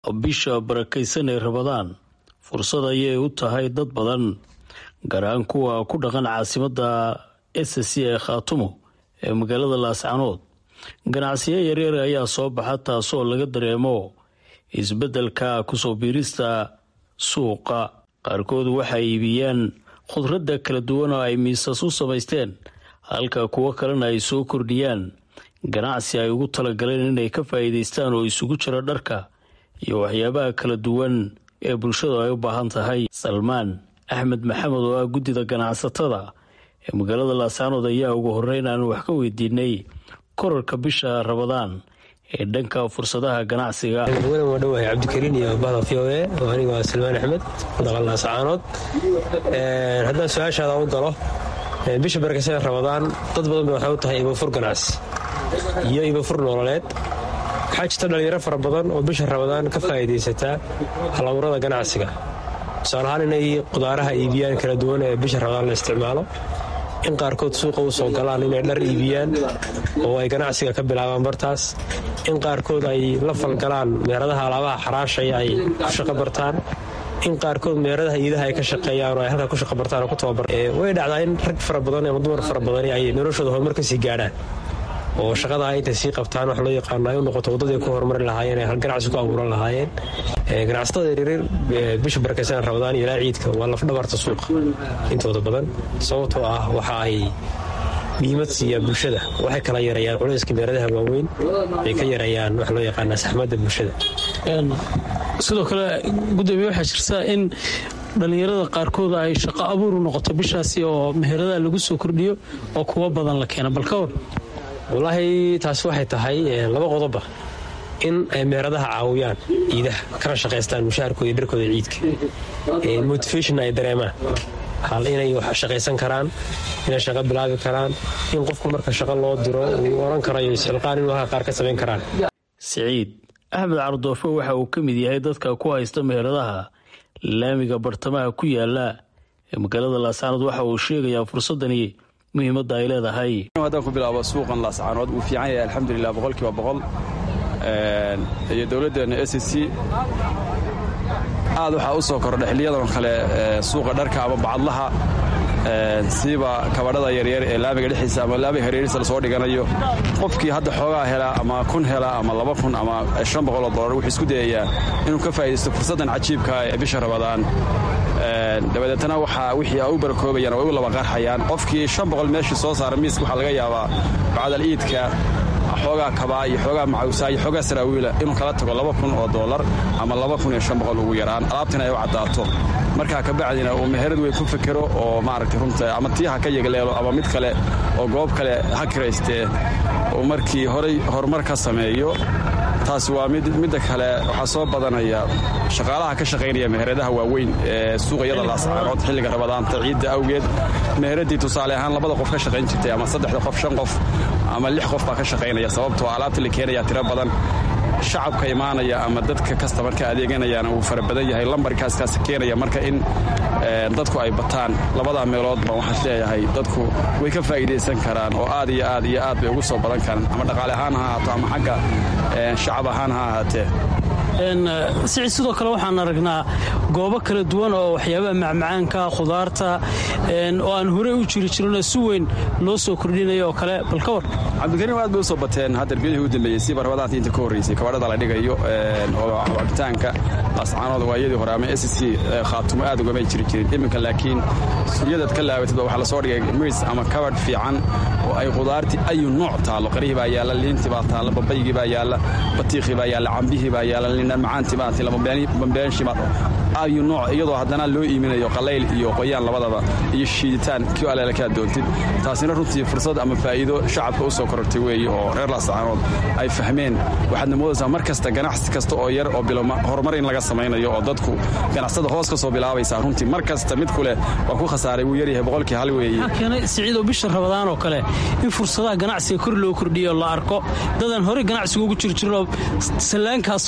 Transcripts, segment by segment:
bisha barakaysan ee rabadaan fursad ayay u tahay dad badan gaar ahaan kuwa ku dhaqan caasimadda s c ee khaatumo ee magaalada laascanood ganacsiyo yaryar ayaa soo baxa taasoo laga dareemo isbeddelka kusoo biirista suuqa qaarkood waxay iibiyaan khudradda kala duwan oo ay miisas u samaysteen halka kuwo kalena ay soo kordhiyaan ganacsi ay ugu talagaleen inay ka faa'iidaystaan oo isugu jira dharka iyo waxyaabaha kala duwan ee bulshadu ay u baahan tahay salmaan axmed maxamed oo ah guddida ganacsatada ee magaalada laascaanood ayaa ugu horreyn aan wax ka weydiinay korarka bisha rabadaan ee dhanka fursadaha ganacsiga wadan waa dhowahay cabdikariin iyo bahda v o e oo aniga waa salmaan axmed mudaqal laascaanood haddaan su-aashaada u galo bisha barakaysan rabadaan dad badan ba waxay u tahay ibafur ganacsi iyo ibafur nololeed waxaa jirta dhalinyaro fara badan oo bisha rabadaan ka faa'iidaysataa halaburada ganacsiga tusaale ahaan inay qudaaraha iibiyaan kala duwan ee bisha rabadaan la isticmaalo in qaarkood suuqa u soo galaan inay dhar iibiyaan oo ay ganacsiga ka bilaabaan bartaas in qaarkood ay la falgalaan meeradaha alaabaha xaraashaya ay ku shaqo bartaan in qaarkood meeradaha iidaha ay ka shaqeeyaan oo ay halkaa ku shaqo bartaan oo ku tababar way dhacdaa in rag fara badan ama dumar fara badani ay noloshooda horumar ka sii gaadhaan oo shaqadaa intay sii qabtaan wax loo yaqaano ay u noqoto waddadii ku horumari lahaayeen ay ganacsi ku abuuran lahaayeen ganacsatada yaryar bisha barakaysan rabadaan iyo ilaa ciidka waa lafdhabarta suuqa intooda badan sababtoo ah waxa ay dhiimad siiyaa bulshada waxay kala yareeyaan culayska meeradaha waaweyn ay ka yareeyaan wax loo yaqaana saxmadda bulshada sidoo kale gudoomiye waxaa jirta in dhallinyarada qaarkood ay shaqo abuuru noqoto bishaasi oo meheradaha lagu soo kordhiyo oo kuwa badan la keena bal ka war wallaahi taasi waxay tahay laba qodoba in ay meeradaha caawiyaan ciidaha kana shaqaystaan mushaharkooda iyo dharkooda ciidka motivation ay dareemaan hal inay wax shaqaysan karaan inay shaqo bilaabi karaan in qofku marka shaqo loo diro uu oran karayo isxilqaan inuu halka qaar ka samayn karaan siciid axmed cardoofo waxa uu ka mid yahay dadka ku haysta meheradaha laamiga bartamaha ku yaala ee magaalada laascaanood waxa uu sheegayaa fursadani muhiimadda ay leedahay haddaan ku bilaabo suuqan laascaanood wuu fiican yahay alxamdulilah boqolkiiba boqol iyo dowladdeena s c aad waxaa u soo kordha xiliyadan kale suuqa dharka ama bacadlaha siiba kabadhada yaryar ee laamiga dhexdiisa ama laamiga hareerihiisa lasoo dhiganayo qofkii hadda xoogaa helaa ama kun helaa ama laba kun ama shan boqoloo dollar wuxuu isku dayayaa inuu ka faa'idaysto fursaddan cajiibka ee bisha rabadaan dabadeetana waxaa wixii u barakoobayaan way u laba qarxayaan qofkii shan boqol meeshii soo saara miiska waxaa laga yaabaa bacdal iidka xoogaa kabaa iyo xoogaa macawsaa iyo xoogaa saraawiila inuu kala tago laba kun oo dollar ama laba kun iyo shan boqol ugu yaraan alaabtina ay u caddaato markaa kabacdina uu meherad weyn ku fekero oo maaragtay runta ama tii ha ka yegleelo ama mid kale oo goob kale ha kiraystee uu markii horay horumar ka sameeyo taasi waa midda kale waxaa soo badanaya shaqaalaha ka shaqaynaya meheradaha waaweyn ee suuqyada laascaanood xilliga rabadaanta ciidda awgeed meheradii tusaale ahaan labada qof ka shaqayn jirtay ama saddexda qof shan qof ama lix qof baa ka shaqaynaya sababtoo alaabta la keenaya tiro badan shacabka imaanaya ama dadka kastamarka adeeganayana uu fara badan yahay lambarkaaskaas keenaya marka in dadku ay bataan labadaa meeloodba waxaan leeyahay dadku way ka faa'iidaysan karaan oo aad iyo aad iyo aad bay ugu soo badan karaan ama dhaqaale ahaan ha ahaato ama xagga shacab ahaan ha ahaatee sicid sidoo kale waxaan aragnaa goobo kala duwan oo waxyaabaha macmacaanka khudaarta oo aan horey u jiri jirinoo si weyn loo soo kordhinaya oo kale bal ka war cabdikariim aad bay u soo bateen hadda biyadii u dambeeyey siiba rabadaantii inta ka horraysay kabadhada la dhigayo oo cabitaanka laascaanood waayadii hore ama s c khaatumo aad ugamay jiri jirin iminka laakiin suryadaad ka laabatidba waxaa lasoo dhigay miis ama kabadh fiican oo ay khudaartii ayu nooc taallo qarihii baa yaalla liintii baa taalla babaygii baa yaalla batiikhii baa yaalla cambihii baa yaalla liindhan macaantii baa taalla bambeenshii baa ayu nooc iyadoo haddana loo iiminayo qalayl iyo qoyaan labadaba iyo shiiditaan kii aleela kaa doontid taasina runtii fursad ama faa'iido shacabka u soo korortay weeye oo reer laascaanood ay fahmeen waxaadna moodaysaa mar kasta ganacsi kasta oo yar oo biloma horumar in laga samaynayo oo dadku ganacsada hoos ka soo bilaabaysaa runtii mar kasta mid kuleh waa ku khasaaray wuu yaryahay boqolkii hal weeye keenay siciidoo bisha rabadaan oo kale in fursadaha ganacsiga kor loo kordhiyo la arko dadan horey ganacsiga ugu jiri jirinoo sallaankaas soo fulo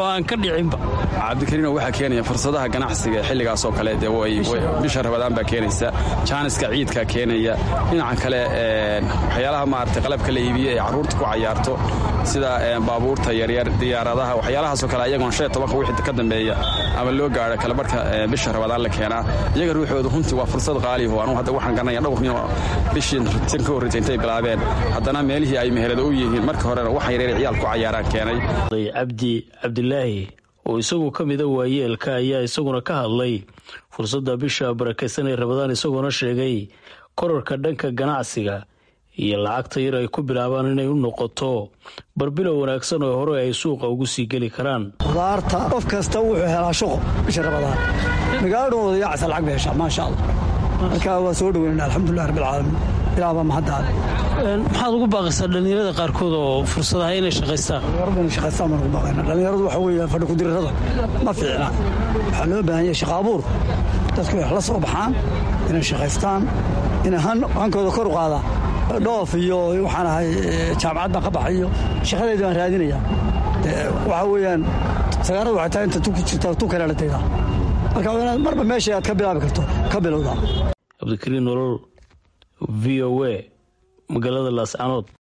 oo aan ka dhicinba cabdikariino waxaa keenaya fursadaha ganacsiga xilligaasoo kale dee bisha rabadaan baa keenaysa jaaniska ciidkaa keenaya dhinaca kale waxyaalaha maarata qalabka la iibiye ee carruurta ku cayaarto sida baabuurta yaryar diyaaradaha waxyaalahaasoo kale ayagoon shan tobanka wixii ka dambeeya ama loo gaaro kalabarhka bisha rabadaan la keenaa iyaga ruuxooda runtii waa fursad qaaliho anugu hadda waxaan garanaya dhowr nin oo bishii tan ka horreysa intay bilaabeen haddana meelihii ay meherada u yihiin marka horena waxa yaryar ciyaal ku cayaaraan keenay cabdi cabdilaahi oo isagu ka mida waayeelka ayaa isaguna ka hadlay fursadda bisha barakaysan ee rabadaan isagoona sheegay korarka dhanka ganacsiga iyo lacagta yar ay ku bilaabaan inay u noqoto barbilow wanaagsan oo hore ay suuqa ugu sii geli karaan qudaarta qof kasta wuxuu helaa shuqo bisha rabadaan magaaladhooda yacsa lacag bay heshaa maasha allah marka waa soo dhoweyna alxamdulilah rabbilcaalamiin ilaabaa mahaddaale maxaad ugu baaqaysaa dhallinyarada qaarkood oo fursadaha inay shaqaystaan dhallinyaradu inay shaqaystaan baan ugu baaqayna dhallinyaradu waxa weeye fadhi kudirirada ma fiicna waxaa loo baahan yahay shaqa abuur dadku wax la soo baxaan inay shaqaystaan inay hankooda kor u qaadaan dhoof iyo waxaan ahay jaamacad baan ka baxay iyo shaqadeedi baan raadinaya waxaa weeyaan sagaarada waxay tahay inta tu ku jirta tu kale la daydaa marka inaad marba meesha aad ka bilaabi karto ka bilowdaa cabdikariin nolol v o a magaalada laascanood